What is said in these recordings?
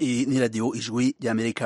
Iyi ni radiyo ijwi ry'amerika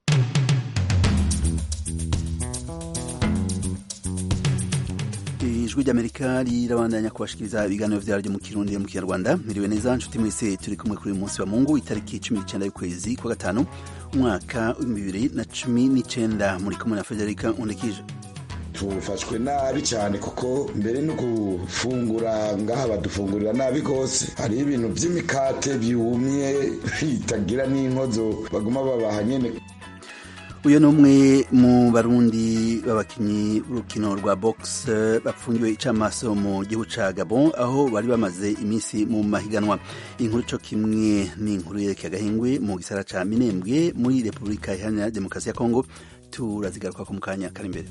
ijwi ry'amerika rirabandanya kubashikiriza ibiganiro vyaryo mu kirundi mu kinyarwanda miriwe neza nshuti mwese turi kumwe kuri uyu munsi wa mungu itariki cumi n'icenda y'ukwezi kwa gatanu umwaka w'ibihumbi bibiri na cumi n'icenda muri kumwe na federika undekije tufashwe nabi cyane kuko mbere no gufungura ngaha badufungurira nabi rwose hariho ibintu by'imikate byumye bitagira n'inkozo baguma babaha nyene uyu ni umwe mu barundi b'abakinnyi b'urukino rwa box bapfungiwe icamaso mu gihugu ca gabon aho bari bamaze iminsi mu mahiganwa inkuru co kimwe n'inkuru yerekeye agahengwe mu gisara ca minembwe muri repubulika iharanira demokarasi ya kongo turazigaruka ko mu kanya kari imbere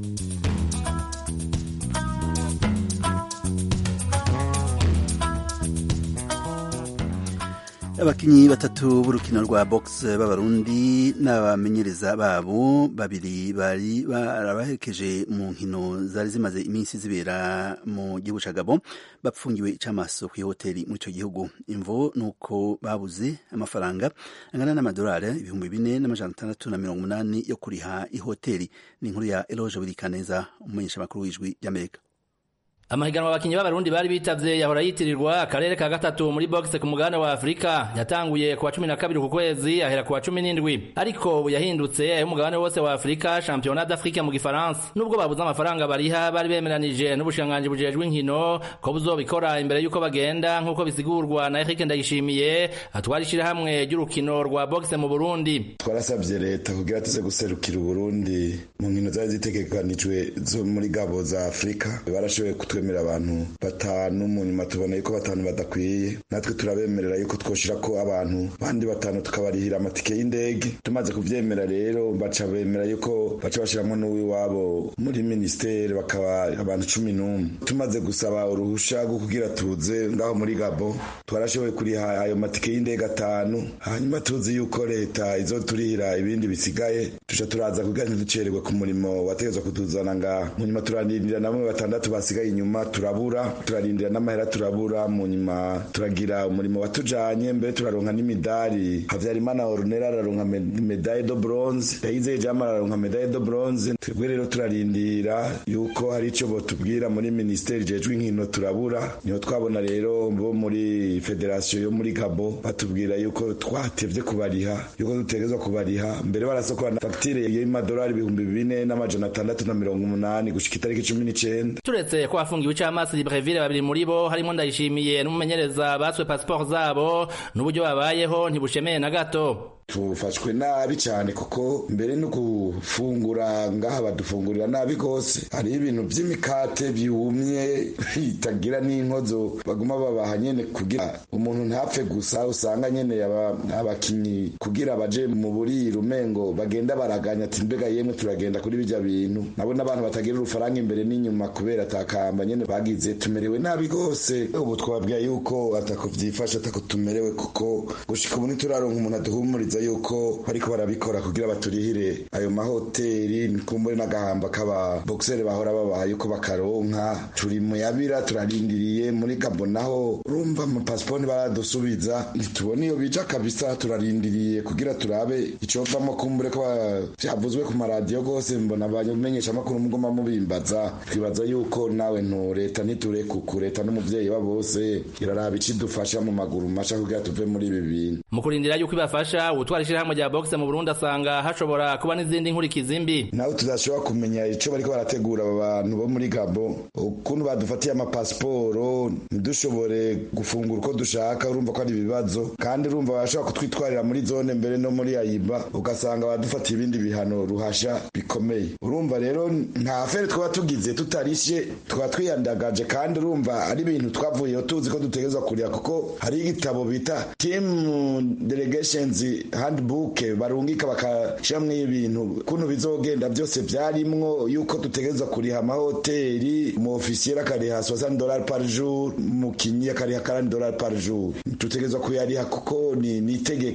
abakinyi batatu b'urukino rwa box b'abarundi n'abamenyereza babo babiri bari barabaherekeje mu nkino zari zimaze iminsi zibera mu gihugu ca Gabon bapfungiwe icamaso kw'ihoteli muri ico gihugu imvo nuko babuze amafaranga angana n'amadolari ibihumbi bine n'amajana atandatu na mirongo umunani yo kuriha ihoteli ni inkuru ya Eloge Burikaneza umumenyesha makuru w'ijwi ry'Amerika amahiganwa abakinyi b'abarundi bari bitavye yahora yitirirwa akarere ka gatatu muri boxe ku mugabane wa afurika yatanguye kuwa cumi na kabiri ku kwezi ahera kuwa cumi n'indwi ariko ubu yahindutse ay'umugabane wose wa afurika championnat d'afrique mu gifaransa nubwo babuze amafaranga bariha bari bemeranije n'ubushikiranganji bujejwe inkino ko buzobikora imbere y'uko bagenda nk'uko bisigurwa na Eric Ndayishimiye atwara ishirahamwe ry'urukino rwa boxe mu Burundi twarasabye leta kugira tuze guserukira uburundi mu nkino zari zitegekanijwe zo muri gabo za afurika barashoboye kutwemera abantu batanu mu nyuma tubona yuko batanu badakwiye natwe turabemerera yuko twoshira ko abantu bandi batanu tukabarihira amatike y'indege tumaze kuvyemera rero baca bemera yuko baca bashiramwo n'uwiwabo muri ministeri bakaba abantu cumi n'umwe tumaze gusaba uruhusha rwo kugira tuze ngaho muri gabo twarashoboye kuriha ayo matike y'indege atanu hanyuma tuzi yuko leta izoturihira ibindi bisigaye tuca turaza kugira ntiducererwe ku murimo wategezwa kutuzana ngaha mu nyuma turarindira namwe batandatu basigaye inyuma turabura turarindira n'amahera turabura mu nyuma turagira umurimo watujanye mbere turaronka n'imidari havyarimana orunera araronka medaille de bronze yayizeye jama araronka medaille de bronze twebwe rero turarindira yuko hari ico botubwira muri ministeri jejwe inkino turabura niho twabona rero bo muri federation yo muri gabo batubwira yuko twatevye kubariha yuko dutegezwa kubariha mbere barasokora na fagitire y'amadolari ibihumbi bine n'amajana atandatu na mirongo umunani gushika itariki cumi n'icenda turetse ko afungiwe icamaso Libreville babiri muri bo harimo ndayishimiye n'umumenyereza baswe passport zabo n'uburyo babayeho ntibushemeye na gato tufashwe nabi cyane kuko mbere no gufungura ngaha badufungurira nabi rwose hariho ibintu by'imikate byumye bitagira n'inkozo baguma babaha nyene kugira umuntu ntapfe gusa usanga nyene abakinyi kugira baje mu buriro umengo bagenda baraganya ati mbega yemwe turagenda kuri bijya bintu nabo n'abantu batagira urufaranga imbere n'inyuma kubera atakamba nyene bagize tumerewe nabi rwose ubu twabwiye yuko atako vyifashe atako tumerewe kuko gushika ubu ntituraronka umuntu aduhumuriza yuko bariko barabikora kugira baturihire ayo mahoteli nikumbure n'agahamba k'aba boxere bahora babaha yuko bakaronka turi muyabira turarindiriye muri gabo naho urumva amapasiponi baradusubiza ntitubona iyo bija kabisa turarindiriye kugira turabe icovamo kumbure ko vyavuzwe ku maradiyo gose mbona abamenyesha amakuru mugoma mubimbaza twibaza yuko nawe nto leta ntiturekuku leta n'umuvyeyi wa bose iraraba icidufasha mu maguru masha kugira tuve muri ibi bintu mu kurindira yuko ibafasha utwara ishirahamwe rya boxe mu Burundi asanga hashobora kuba n'izindi nkurikizi mbi nawe tudashobora kumenya ico bariko barategura aba bantu bo muri Gabo ukuntu badufatiye amapasiporo ntidushobore gufungura uko dushaka urumva ko ari ibibazo kandi urumva barashobora kutwitwarira muri zone mbere no muri ayiba ugasanga badufatiye ibindi bihano ruhasha bikomeye urumva rero nta fere twaba tugize tutarishe twaba twiyandagaje kandi urumva ari ibintu twavuyeho tuzi ko dutegerezwa kuriha kuko hari igitabo bita team delegations handbook barungika bakashiramwo ibintu kuntu bizogenda byose vyarimwo yuko dutegerezwa kuriha amahoteli mu ofisiye akariha 60 dollars par jour mukinyi akariha 40 dollars par jour tutegerezwa kuyariha kuko ni ni itegeko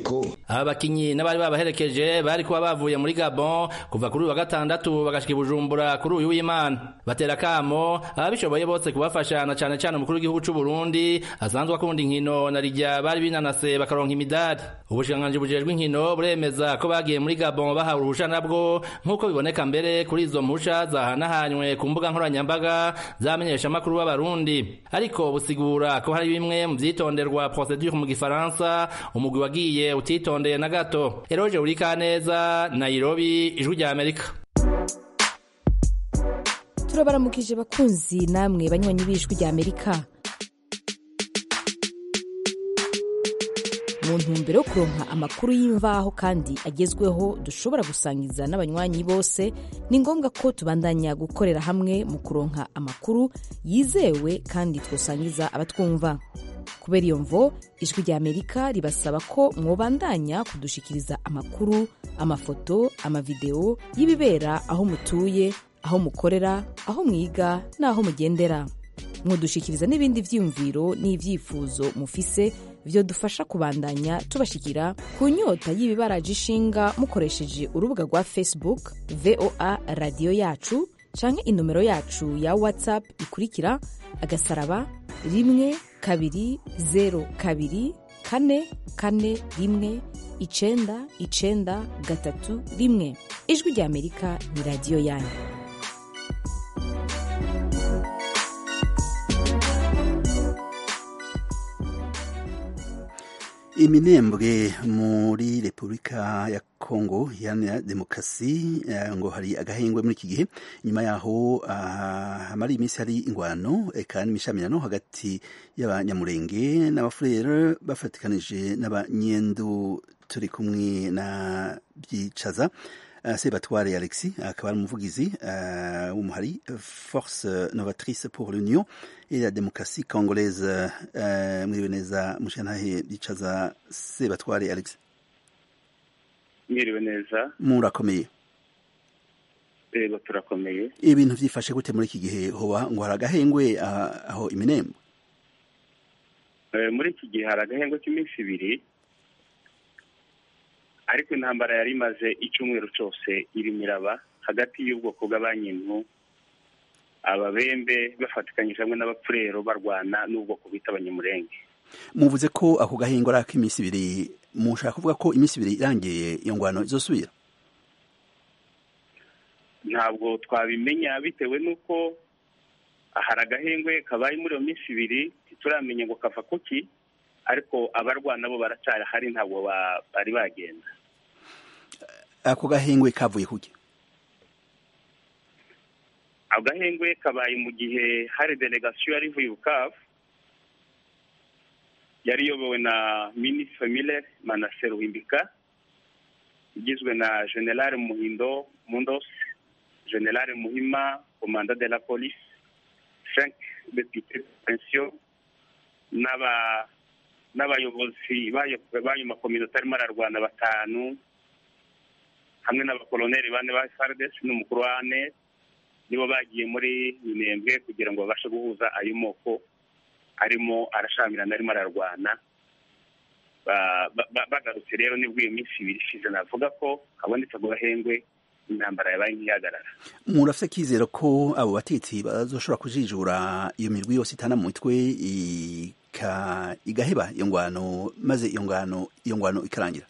aba bakinyi n'abari babaherekeje bari kuba bavuye muri Gabon kuva kuri uyu wa gatandatu bagashika i Bujumbura kuri uyu w'Imana batera kamo ababishoboye bose kubafasha na cane cane umukuru w'igihugu c'u Burundi asanzwe akunda inkino na rijya bari binanase bakaronka imidari ubushikiranganji bujejwe inkino buremeza ko bagiye muri Gabon bahawe uruhusha nabwo nk'uko biboneka mbere kuri izo mpusha zahanahanywe ku mbuga nkoranyambaga zamenyesha amakuru b'abarundi ariko busigura ko hari bimwe mu vyitonderwa procedure mu gifaransa umugwi wagiye utitondeye na gato eroje urika neza Nairobi ijwi rya Amerika turabaramukije bakunzi namwe banywanyi b'ijwi rya Amerika mu ntumbero yo kuronka amakuru y'imvaho kandi agezweho dushobora gusangiza n'abanywanyi bose ni ngombwa ko tubandanya gukorera hamwe mu kuronka amakuru yizewe kandi twosangiza abatwumva kubera iyo mvo ijwi rya amerika ribasaba ko mwobandanya kudushikiriza amakuru amafoto amavideo y'ibibera aho mutuye aho mukorera aho mwiga n'aho mugendera mwodushikiriza n'ibindi vyiyumviro n'ivyifuzo mufise vyo dufasha kubandanya tubashikira ku nyota y'ibibaraje ishinga mukoresheje urubuga rwa facebook voa radiyo yacu canke inomero yacu ya whatsapp ikurikira agasaraba rimwe kabiri zero kabiri kane kane rimwe icenda icenda gatatu rimwe ijwi rya amerika ni radiyo yanyu iminembwe muri repubulika ya kongo iharanira demokarasi ngo hari agahengwe muri iki gihe nyuma yaho hamara iminsi hari ingwano eka n'imishamirano hagati y'abanyamurenge n'abafurere bafatikanije n'abanyendu turi kumwe na byicaza sebatware alexis akaba ari umuvugizi w'umuhari force novatrice pour l'union et la démocratie congolaise mwiriwe neza mushantahe byicaza sebatware alexis mwiriwe neza murakomeye reba turakomeye ibintu vyifashe gute muri iki gihe hoba ngo hari agahengwe aho iminembo muri iki gihe hari agahengwe k'iminsi ibiri ariko intambara yari imaze icyumweru cyose irimo iraba hagati y'ubwoko bw'abanyintu ababembe bafatikanyije hamwe n'abapfurero barwana n'ubwoko bita abanyamurenge muvuze ko ako gahingo ari ak'iminsi ibiri mushaka kuvuga ko iminsi ibiri irangiye iyo ngwano izosubira ntabwo twabimenya bitewe n'uko hari agahengwe kabaye muri iyo minsi ibiri ntituramenya ngo kava kuki ariko abarwana bo baracyari hari ntabwo bari bagenda ako gahengwe kavuye kuki agahengwe kabaye mu gihe hari delegasiyo yari ivuye bukavu yari iyobowe na minisitiri miller manase ruhimbika igizwe na generale muhindo mundos generale muhima komanda de la police frank depute pensiyo n'aba n'abayobozi b'ayo makominote arimo ararwana batanu hamwe n'abakoloneli bane ba fardes n'umukuru wa ane nibo bagiye muri minembwe kugira ngo babashe guhuza ayo moko arimo arashamirana arimo ararwana bagarutse rero nibwo iyo minsi ibiri ishize navuga ko habonetse ako gahengwe intambara yabaye nk'ihagarara murafite akizero ko abo batetsi bazoshobora kujijura iyo mirwi yose itana mu mitwe igaheba iyo ngwano maze iyo ngwano iyo ngwano ikarangira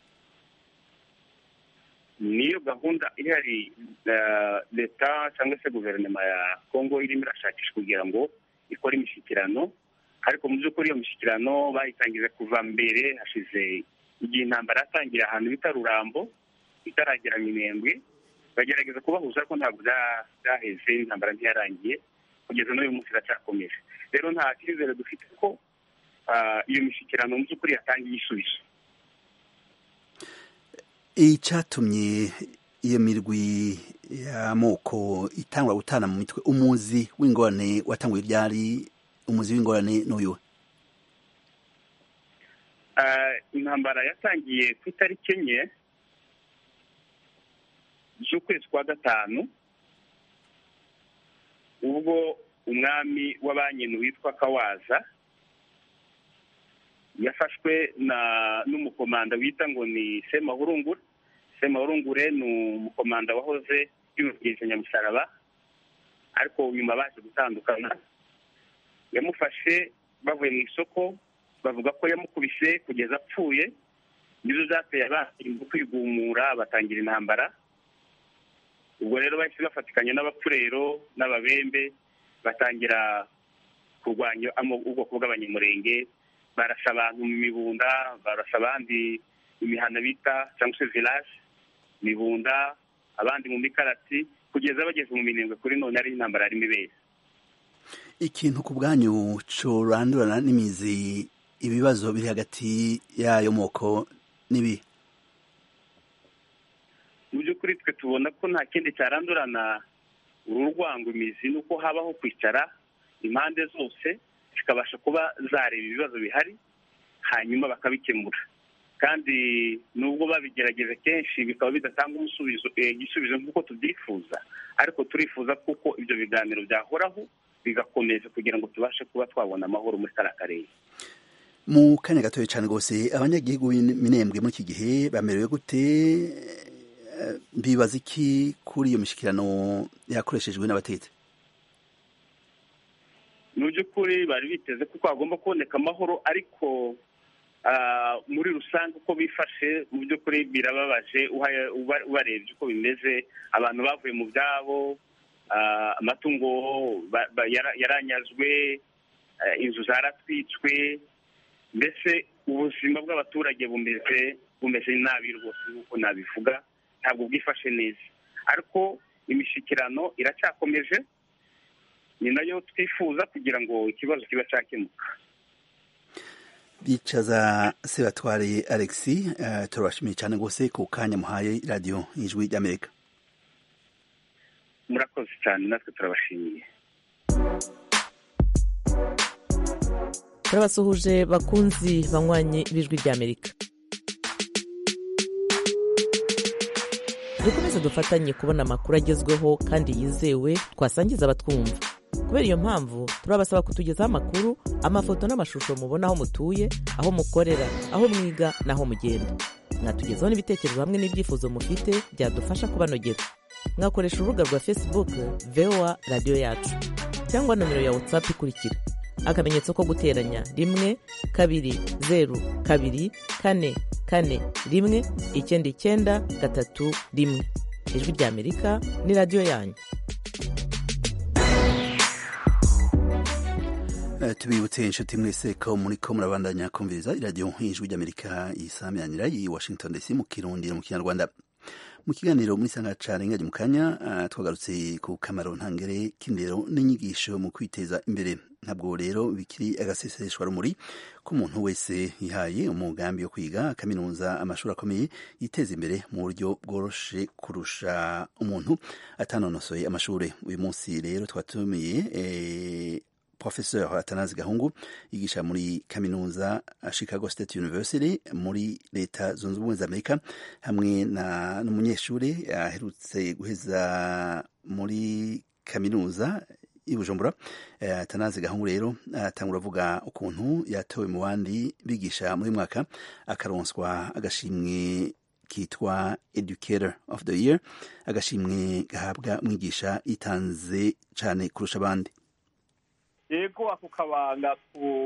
niyo gahunda ihari leta cyangwa se guverinoma ya kongo irimo irashakisha kugira ngo ikore imishyikirano ariko mu by'ukuri iyo mishyikirano bayitangije kuva mbere hashize igihe intambara yatangira ahantu bita rurambo itaragera minembwe bagerageza kubahuza ariko ntabwo byaheze intambara ntiyarangiye kugeza n'uyu munsi iracyakomeje rero nta cyizere dufite ko iyo mishyikirano mu by'ukuri yatangiye igisubizo icyatumye iyo mirwi y'amoko itangwa gutana mu mitwe umuzi w'ingorane watanguye ibyari umuzi w'ingorane n'uyu intambara yatangiye ku itariki enye z'ukwezi kwa gatanu ubwo umwami w'abanyinu witwa kawaza yafashwe na n'umukomanda wita ngo ni semahurungure semahurungure ni umukomanda wahoze yubahiriza nyamusaraba ariko nyuma baje gutandukana yamufashe bavuye mu isoko bavuga ko yamukubise kugeza apfuye nizo zateye abantu kwigumura batangira intambara ubwo rero bahise bafatikanya n'abapfurero n'ababembe batangira kurwanya ubwoko bw'abanyamurenge barasa abantu mu mibunda barasa abandi imihana bita cyangwa se village mibunda abandi mu mikarati kugeza bageze mu minembwe kuri none ari intambara yarimo ibera ikintu ku bwanyu curandurana n'imizi ibibazo biri hagati y'ayo moko n'ibi mu by'ukuri twe tubona ko nta kindi cyarandurana uru rwango imizi ni uko habaho kwicara impande zose zikabasha kuba zareba ibibazo bihari hanyuma bakabikemura kandi nubwo babigerageje kenshi bikaba bidatanga umusubizo igisubizo nk'uko tubyifuza ariko turifuza kuko ibyo biganiro byahoraho bigakomeza kugira ngo tubashe kuba twabona amahoro muri kariya karere mu kanya gatoya cyane rwose abanyagihugu b'Minembwe muri iki gihe bamerewe gute bibaza iki kuri iyo mishyikirano yakoreshejwe n'abatetsi mu by'ukuri bari biteze ko hagomba kuboneka amahoro ariko muri rusange uko bifashe mu by'ukuri birababaje ubarebye uko bimeze abantu bavuye mu byabo amatungo yaranyazwe inzu zaratwitswe mbese ubuzima bw'abaturage bumeze bumeze nabi rwose nk'uko nabivuga ntabwo bwifashe neza ariko imishyikirano iracyakomeje ni nayo twifuza kugira ngo ikibazo kiba cyakemuka bicaza sebatware alexi turabashimiye cyane rwose ku kanya muhaye radiyo y'ijwi ry'amerika murakoze cyane natwe turabashimiye turabasuhuje bakunzi banywanyi b'ijwi ry'amerika dukomeze dufatanye kubona amakuru agezweho kandi yizewe twasangiza abatwumva kubera iyo mpamvu turabasaba kutugezaho amakuru amafoto n'amashusho mubona aho mutuye aho mukorera aho mwiga n'aho mugenda mwatugezaho n'ibitekerezo hamwe n'ibyifuzo mufite byadufasha kubanogera mwakoresha urubuga rwa facebook voa radiyo yacu cyangwa nomero ya whatsapp ikurikira akamenyetso ko guteranya rimwe kabiri zeru kabiri kane kane rimwe icyenda icyenda gatatu rimwe ijwi ry'amerika ni radiyo yanyu tubibutse inshuti mwese ko muri ko murabandanya kumviriza iradiyo nk'ijwi ry'amerika yisamyanira i washington dc mu kirundi no mu kinyarwanda mu kiganiro muri sanga carenga mu kanya twagarutse ku kamaro ntangere k'indero n'inyigisho mu kwiteza imbere ntabwo rero bikiri agaseseshwa rumuri ko umuntu wese yihaye umugambi wo kwiga kaminuza amashuri akomeye yiteza imbere mu buryo bworoshe kurusha umuntu atanonosoye amashuri uyu munsi rero twatumiye Professeur Atanazi Gahungu yigisha muri kaminuza Chicago State University muri leta zunze ubumwe za Amerika hamwe na n'umunyeshuri aherutse guheza muri kaminuza i Bujumbura Atanazi Gahungu rero atangura avuga ukuntu yatowe mu bandi bigisha muri mwaka akaronswa agashimwe kitwa Educator of the Year agashimwe gahabwa mwigisha yitanze cyane kurusha abandi yego ako kabanga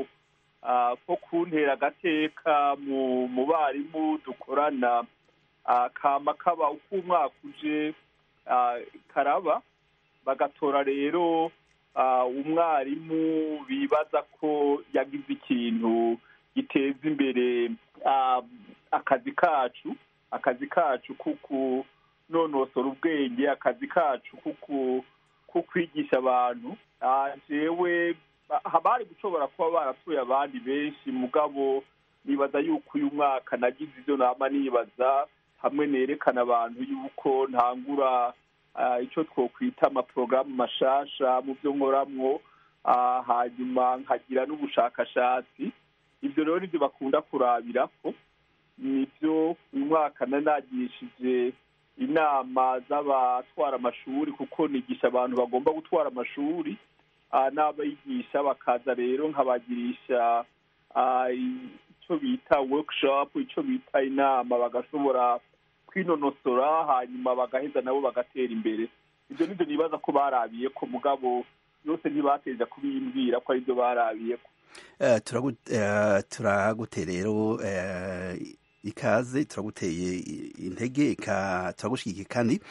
ko kuntera agateka mu barimu dukorana kama kaba uko umwaka uje karaba bagatora rero umwarimu bibaza ko yagize ikintu giteza imbere akazi kacu akazi kacu kuko nonosora ubwenge akazi kacu kuko ko kwigisha abantu jewe bari gushobora kuba barapfuye abandi benshi mugabo nibaza yuko uyu mwaka nagize ibyo nama nibaza hamwe nerekana abantu yuko ntangura icyo twokwita amaporogaramu mashasha mu byo nkoramwo hanyuma nkagira n'ubushakashatsi ibyo rero nibyo bakunda kurabira ko nibyo uyu mwaka nanagishije inama z'abatwara amashuri kuko nigisha abantu bagomba gutwara amashuri n'abayigisha bakaza rero nkabagirisha icyo icyo bita workshop icyo bita inama bagashobora kwinonosora hanyuma bagaheza nabo bagatera imbere ibyo nibyo nibaza ko barabiye ko mugabo yose ntibateja kubimbwira ko aribyo barabiye ko turagute rero ikaze turaguteye intege turagushyigikiye kandi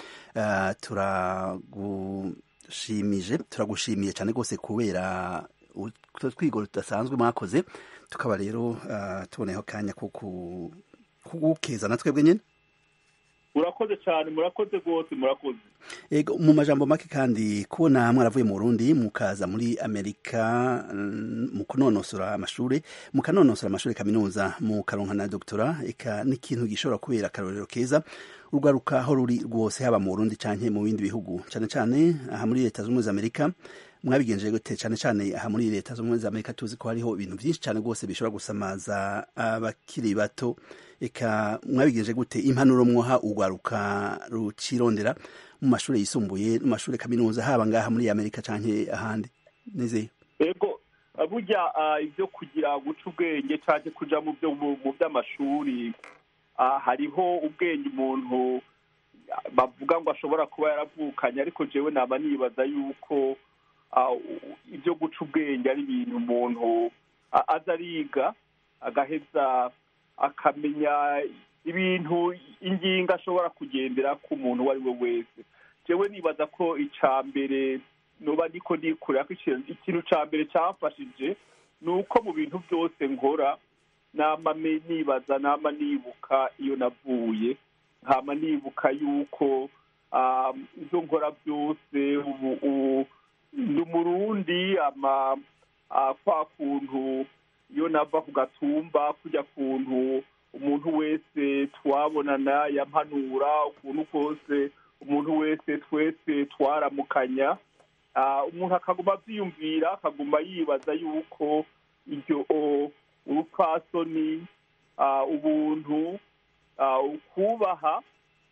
turagushimije turagushimiye cyane rwose kubera utwo tudasanzwe mwakoze tukaba rero tuboneyeho akanya ko kugukeza na twebwe nyine murakoze cyane murakoze rwose murakoze ego mu majambo make kandi kubona mwaravuye mu Burundi mukaza muri Amerika mu kunonosora amashuri mukanonosora amashuri kaminuza mu karonka na doctora eka n'ikintu gishobora kubera akarorero keza urwaruka aho ruri rwose haba mu Burundi canke mu bindi bihugu cyane cyane aha muri leta z'ubumwe za Amerika mwabigenjeje gute cyane cyane aha muri leta z'ubumwe za Amerika tuzi ko hariho ibintu byinshi cyane rwose bishobora gusamaza abakiri bato eka mwabigenje gute impanuro mwoha urwaruka rucirondera mu mashuri yisumbuye mu mashuri kaminuza haba ngaha muri amerika canke ahandi nizeye ego burya ibyo kugira guca ubwenge cyangwa kuja mu byo mu by'amashuri hariho ubwenge umuntu bavuga ngo ashobora kuba yaravukanye ariko jewe naba nibaza yuko ibyo guca ubwenge ari ibintu umuntu aza ariga agaheza akamenya ibintu ingingo ashobora kugendera ku muntu uwo ari we wese jewe nibaza ko icya mbere nuba niko nikurira ko ikintu cya mbere cyafashije ni uko mu bintu byose nkora nama nibaza nama nibuka iyo navuye nkama nibuka yuko ibyo nkora byose ubu ni umurundi ama kwa kuntu iyo nava ku gatumba kujya kuntu umuntu wese twabonana yampanura ukuntu kose umuntu wese twese twaramukanya umuntu akaguma abyiyumvira akaguma yibaza yuko iryo urupfasoni ubuntu ukubaha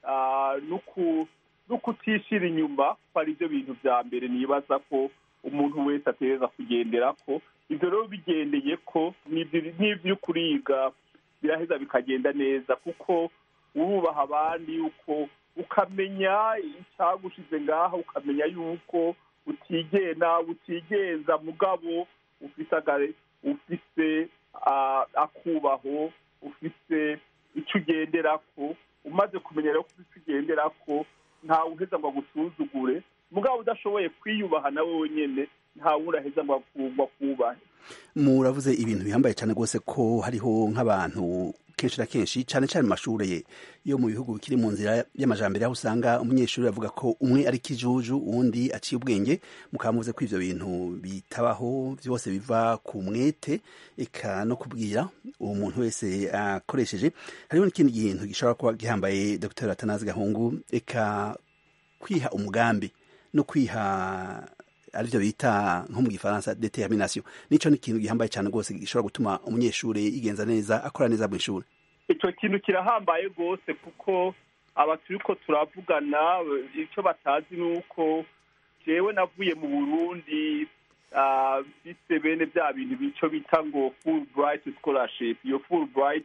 no kutishira inyuma ko ari byo bintu bya mbere nibaza ko umuntu wese ategereza kugendera ko ibyo rero bigendeye ko n'ibyo kuriga biraheza bikagenda neza kuko wubaha abandi uko ukamenya icyagushize ngaha ukamenya yuko utigena utigenza mugabo ufite ufise akubaho ufise icyo ugendera ko umaze kumenya rero ko icyo ugendera ko ntawe uheza ngo agusuzugure mugabo udashoboye kwiyubaha nawe wenyine ntawe uraheza ngo akubahe muravuze ibintu bihambaye cyane rwose ko hariho nk'abantu kenshi na kenshi cyane cyane mu mashuri yo mu bihugu bikiri mu nzira y'amajambere aho usanga umunyeshuri avuga ko umwe ari kijuju uwundi aciye ubwenge mukaba muvuze ko ivyo bintu bitabaho byose biva ku mwete eka no kubwira uwo muntu wese akoresheje hariho n'ikindi kintu gishobora kuba gihambaye dr atanazi gahungu eka kwiha umugambi no kwiha arivyo bita nko mu gifaransa determination nico ni ikintu gihambaye cyane rwose gishobora gutuma umunyeshuri yigenza neza akora neza mu ishuri icyo kintu kirahambaye rwose kuko aba turiko turavugana icyo batazi ni uko jewe navuye mu burundi mfise bene bya bintu bico bita ngo full bright scholarship iyo full bright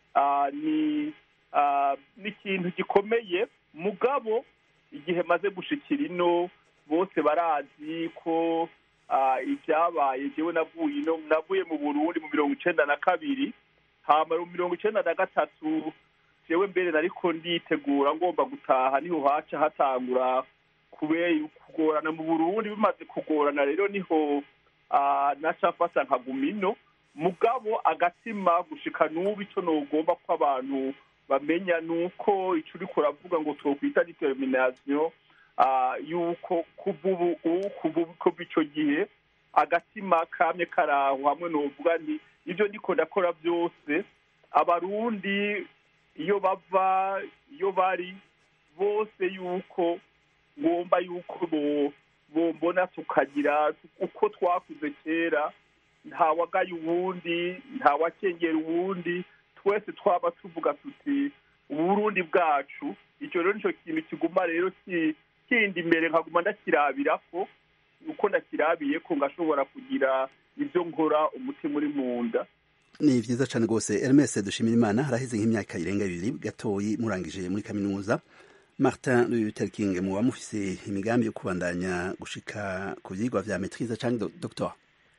ni ni ikintu gikomeye mugabo igihe maze gushikira ino bose barazi ko ibyabaye jewe navuye ino navuye mu burundi mu mirongo icenda na kabiri hama mu mirongo icenda na gatatu jewe mbere nariko nditegura ngomba gutaha niho haca hatangura kubera kugorana mu burundi bimaze kugorana rero niho naca mfata nkaguma ino mugabo agatima gushika n'ubu ico nogomba ko abantu bamenya ni uko ico uriko uravuga ngo twokwita determination yuko kuva ubu kuva icyo gihe agatima kamye karaho hamwe n'uvuga nti ibyo ndiko ndakora byose abarundi iyo bava iyo bari bose yuko ngomba yuko bombona tukagira uko twakuze kera ntawagaye uwundi ntawakengera uwundi twese twaba tuvuga tuti uburundi bwacu icyo rero nicyo kintu kiguma rero kindi imbere nkaguma ndakirabira ko uko ndakirabiye ko ngashobora kugira ibyo nkora umutima uri mu nda ni vyiza cane rwose Hermes dushimira imana haraheze nk'imyaka irenga ibiri gatoyi murangije muri kaminuza Martin Luther King muba mufise imigambi yo kubandanya gushika ku vyigwa vya maîtrise canke doctor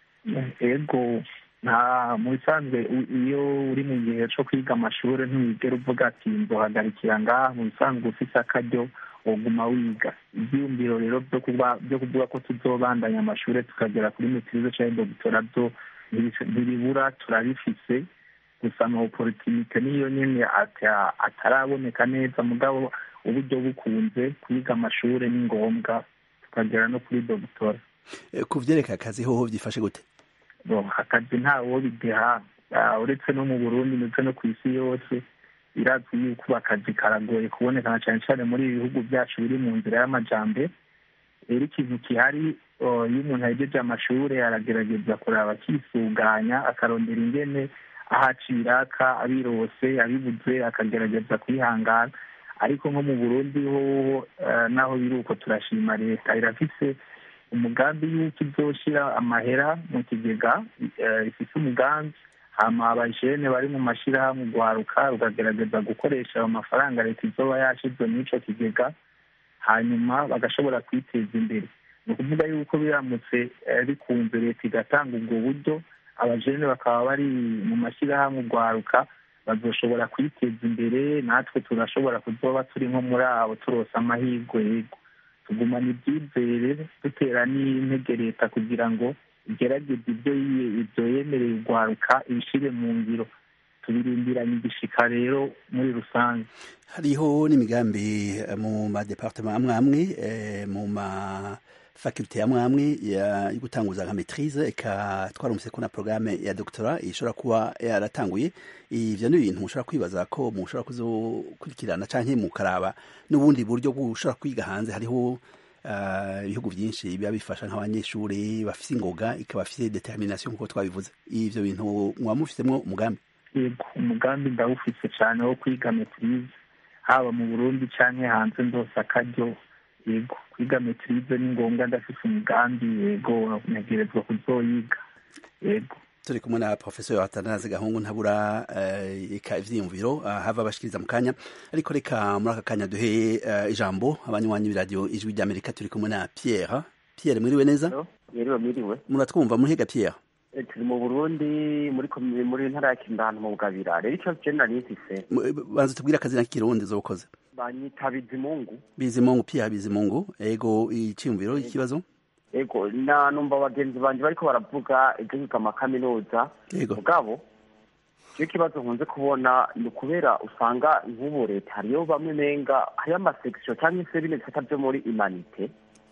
ego nta mu bisanzwe iyo uri mu gihe co kwiga amashuri ntiwigera uvuga ati nzohagarikira ngaha mu bisanzwe ufise akaryo woguma wiga ivyiyumviro rero vyo kuvuga ko tuzobandanya amashuri tukagera kuri maîtrise canke doctora vyo ntibibura turabifise gusa ama opportunité niyo nyene ataraboneka neza mugabo uburyo bukunze kwiga amashuri ni ngombwa tukagera no kuri doctora ku vyereka akazi hoho vyifashe gute akazi ntawo bideha uretse no mu burundi ndetse no ku isi yose birazwi yuko akazi karagoye kuboneka na cane cane muri ibi bihugu vyacu biri mu nzira y'amajambere rero ikintu gihari iyo umuntu ahejeje amashuri aragerageza kuraba akisuganya akarondera ingene ahaciraka abirose abibuze akagerageza kwihangana ariko nko mu burundi hoho naho biri uko turashima leta irafise umugambi y'uko izoshira amahera mu kigega ifise umugambi hama abajene bari mu mashirahamwe guharuka rukagerageza gukoresha ayo mafaranga leta izoba yashize mw'ico kigega hanyuma bagashobora kwiteza imbere ni ukuvuga yuko biramutse bikunze leta igatanga ubwo buryo abajene bakaba bari mu mashyirahamwe guharuka bazoshobora kwiteza imbere natwe turashobora kuzoba turi nko muri abo turose amahirwe yego tugumana ibyizere dutera n'intege leta kugira ngo igerageze ibyo ibyo yemereye guharuka ibishire mu ngiro tubirindiranye igishika rero muri rusange hariho n'imigambi mu madepartement amwe amwe mu ma faculté amwe amwe yo gutanguza nka maîtrise eka twarumvise ko na programme ya doctorat ishobora kuba yaratanguye ivyo ni ibintu mushobora kwibaza ko mushobora kuzokurikirana canke mukaraba n'ubundi buryo bushobora kwiga hanze hariho ibihugu uh, byinshi biba bifasha nk'abanyeshuri bafise ingoga ikaba bafise determination nk'uko twabivuze ivyo bintu muba mufisemwo umugambi yego umugambi ndawufise cane wo kwiga maîtrise haba mu burundi canke hanze ndose akaryo yego kwiga maîtrise ni ngombwa ndafise umugambi yego ntegerezwa kuzoyiga yego turi kumwe na professeur Atanaze Gahungu ntabura eka uh, ivyiyumviro uh, hava bashikiriza mu kanya ariko reka muri aka kanya duhe uh, ijambo abanywanyi b'iradio ijwi ry'Amerika turi kumwe na Pierre Pierre mwiriwe neza mwiriwe mwiriwe muratwumva muhiga Pierre turi mu Burundi muri muri ntara ya Kimbano mu Bugabira rero ico je nari mfise banze tubwira akazi na kirundi zokoze banyita Bizimungu Bizimungu Pierre Bizimungu ego iciyumviro ikibazo ego na numva bagenzi banje bariko baravuga ibyo kwiga amakaminuza mugabo icyo kibazo nkunze kubona ni ukubera usanga nk'ubu leta hariyo bamwe menga hariyo amasekisiyo cyangwa se bino bisata byo muri imanite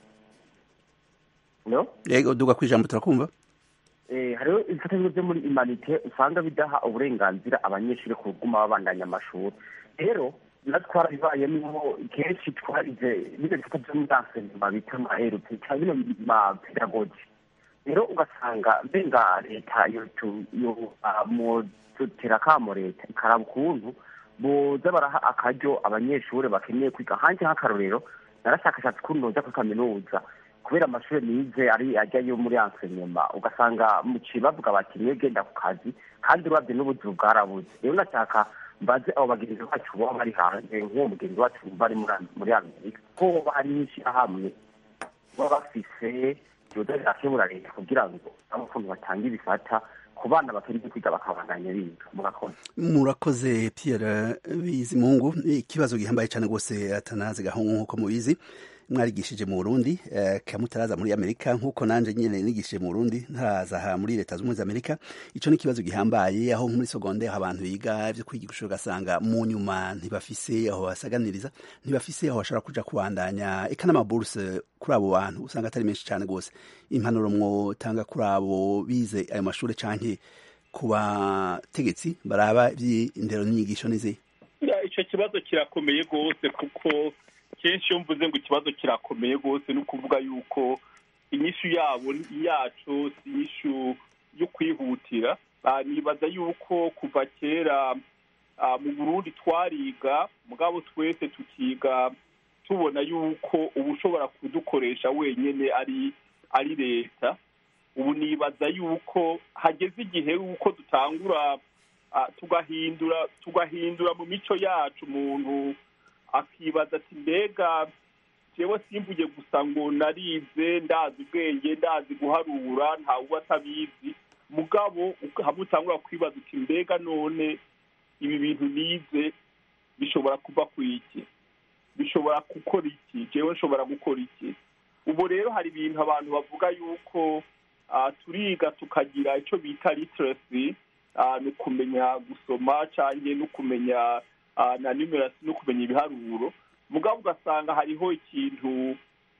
yego duga ku ijambo turakumva hariho ibisata byo muri imanite usanga bidaha uburenganzira abanyeshuri kuguma babandanya amashuri rero natwe twarabibayemo kenshi twarize bino bisata byo muri ansenema bita amaherutse cyangwa bino mapedagogi rero ugasanga mbenga leta mudutera akamo leta ikaraba ukuntu boza baraha akaryo abanyeshuri bakeneye kwiga hanze nk'akarorero narashakashatse ukuntu noza kuri kaminuza kubera amashuri nize ari ajyayo muri ansenema ugasanga muciye bavuga bati niyo genda ku kazi kandi urabye n'ubuzi bwarabuze rero nashaka mbaze abo bagenzi bacu baba bari hanze nk'uwo mugenzi wacu bari muri amerika ko hari n'ishyirahamwe baba bafise yoza rirakebura leta kugira ngo abo ukuntu batanga ibifata ku bana bakiri kwiga bakabandanya biga murakoze murakoze Pierre Bizimungu ikibazo gihambaye cyane rwose atanaze gahungu nk'uko mubizi mwarigishije mu Burundi eh, kamutaraza muri Amerika nkuko nanje nyene nigishije mu Burundi ntaraza aha muri leta z'umwe za Amerika ico ni kibazo gihambaye aho muri secondaire abantu biga byo kwigisha ugasanga mu nyuma ntibafise aho basaganiriza ntibafise aho bashobora kuja kubandanya eka n'amaburse kuri abo bantu usanga atari menshi cyane gose impanuro mwotanga kuri abo bize ayo mashuri canke ku bategetsi baraba iby'indero n'inyigisho n'izi icyo kibazo kirakomeye rwose kuko kenshi iyo mvuze ngo ikibazo kirakomeye rwose ni ukuvuga yuko inyishu yabo yacu si inyishu yo kwihutira nibaza yuko kuva kera mu burundi twariga mugabo twese tukiga tubona yuko uba ushobora kudukoresha wenyine ari ari leta ubu nibaza yuko hageze igihe yuko dutangura tugahindura tugahindura mu mico yacu umuntu akibaza ati mbega jewe simvuge gusa ngo narize ndazi ubwenge ndazi guharura ntawe uba atabizi mugabo hamwe utangura kwibaza uti mbega none ibi bintu nize bishobora kuva ku iki bishobora gukora iki jewe nshobora gukora iki ubu rero hari ibintu abantu bavuga yuko turiga tukagira icyo bita literacy ni ukumenya gusoma cyangwa no kumenya na numerasi no kumenya ibiharuro mugabo ugasanga hariho ikintu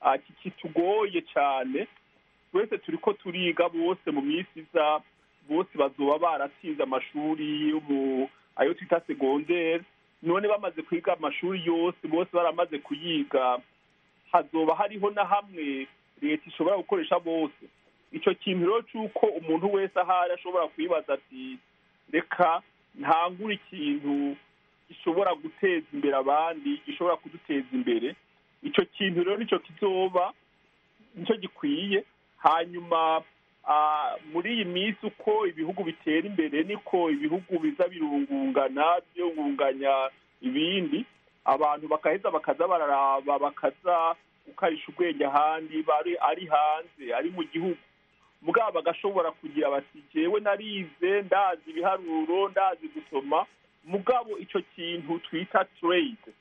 kitugoye cyane twese turi ko turiga bose mu minsi iza bose bazoba baratsinze amashuri ayo twita segonderi none bamaze kwiga amashuri yose bose baramaze kuyiga hazoba hariho na hamwe leta ishobora gukoresha bose icyo kintu rero cy'uko umuntu wese ahari ashobora kwibaza ati reka ntangure ikintu gishobora guteza imbere abandi gishobora kuduteza imbere icyo kintu rero nicyo kizoba nicyo gikwiye hanyuma muri iyi minsi uko ibihugu bitera imbere niko ibihugu biza birungungana byungunganya ibindi abantu bakaheza bakaza bararaba bakaza gukarisha ubwenge ahandi bari ari hanze ari mu gihugu mugabo bagashobora kugira bati jewe narize ndazi ibiharuro ndazi gusoma mugabo icyo kintu twita trade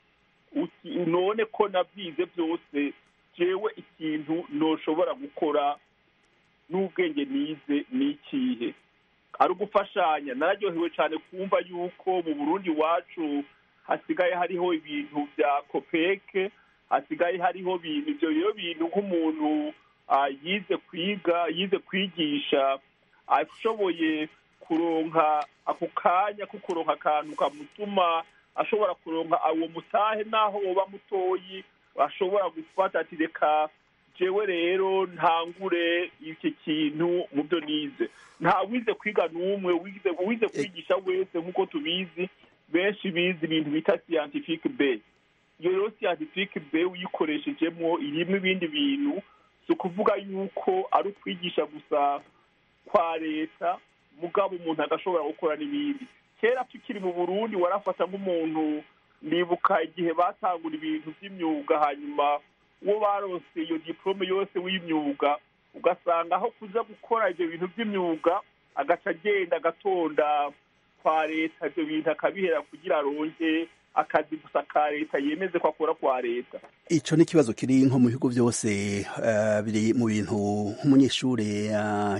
none ko nabyize byose jewe ikintu ntoshobora gukora n'ubwenge nize ni ikihe ari ugufashanya nararyohewe cyane kumva yuko mu burundi iwacu hasigaye hariho ibintu bya kopeke hasigaye hariho ibintu ibyo rero bintu nk'umuntu yize kwiga yize kwigisha ashoboye kuronka ako kanya ko kuronka akantu kamutuma ashobora kuronka uwo mutahe naho woba mutoyi ashobora gufata ati reka jewe rero ntangure iki kintu mu byo nize nta wize kwiga n'umwe wize kwigisha wese nk'uko tubizi benshi bize ibintu bita scientific bay iyo rero scientific bay uyikoreshejemo irimo ibindi bintu si ukuvuga yuko ari ukwigisha gusa kwa leta mugabo umuntu agashobora gukora n'ibindi kera tukiri mu burundi warafata nk'umuntu nibuka igihe batangura ibintu by'imyuga hanyuma uwo barose iyo diporome yose w'imyuga ugasanga aho kuza gukora ibyo bintu by'imyuga agaca agenda agatonda kwa leta ibyo bintu akabihera kugira aronke akazi gusa ka leta yemeze ko akora kwa leta icyo ni ikibazo kiri nko mu bihugu byose biri mu bintu nk'umunyeshuri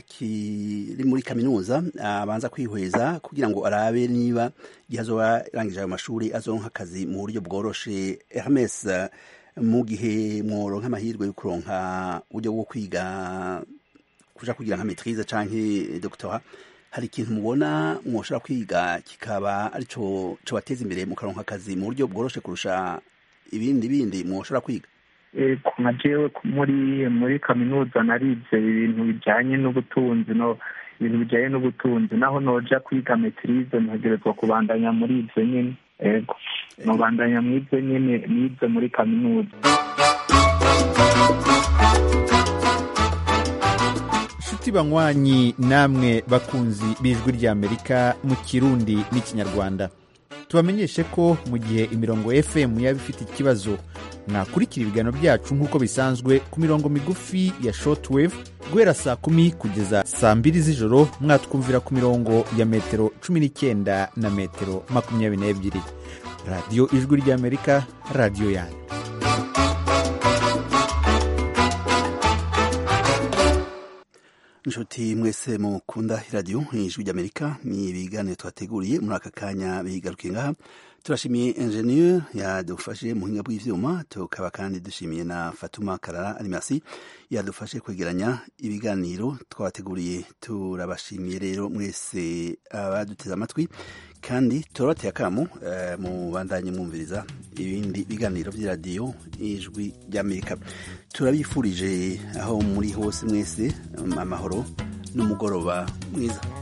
kiri muri kaminuza abanza kwihweza kugira ngo arabe niba igihe azoba arangije ayo mashuri azoronka akazi mu buryo bworoshe hermes mu gihe mworonka amahirwe yo kuronka uburyo bwo kwiga kuja kugira nka maitrise canke doctora hari ikintu mubona mwoshobora kwiga kikaba arico cobateza imbere mukaronka akazi mu buryo bworoshe kurusha ibindi bindi mwoshobora kwiga nka jewe muri muri kaminuza narize ibintu bijanye n'ubutunzi no ibintu bijanye n'ubutunzi naho noja kwiga maitrise ntegerezwa kubandanya muri ivyo nyene ego nobandanya mw'ivyo nyene nize muri kaminuza nshuti banywanyi namwe bakunzi b'ijwi ry'amerika mu kirundi n'ikinyarwanda tubamenyeshe ko mu gihe imirongo fm yaba ifite ikibazo mwakurikira ibiganiro byacu nk'uko bisanzwe ku mirongo migufi ya shortwave guhera saa kumi kugeza saa mbiri z'ijoro mwatwumvira ku mirongo ya metero cumi n'icyenda na metero makumyabiri n'ebyiri radiyo ijwi ry'amerika radiyo yanyu inshuti mwese mukunda iradiyo ijwi ry'amerika ni ibiganiro twateguriye muri aka kanya bigarukiye ngaha turashimiye enjeniyeri yadufashe mu buhinga bw'ibyuma tukaba kandi dushimiye na fatuma karara arimasi yadufashe kwegeranya ibiganiro twabateguriye turabashimiye rero mwese abaduteze amatwi kandi turabateye akamu mu bandanye mwumviriza ibindi biganiro by'iradiyo ijwi ry'amerika turabifurije aho muri hose mwese amahoro n'umugoroba mwiza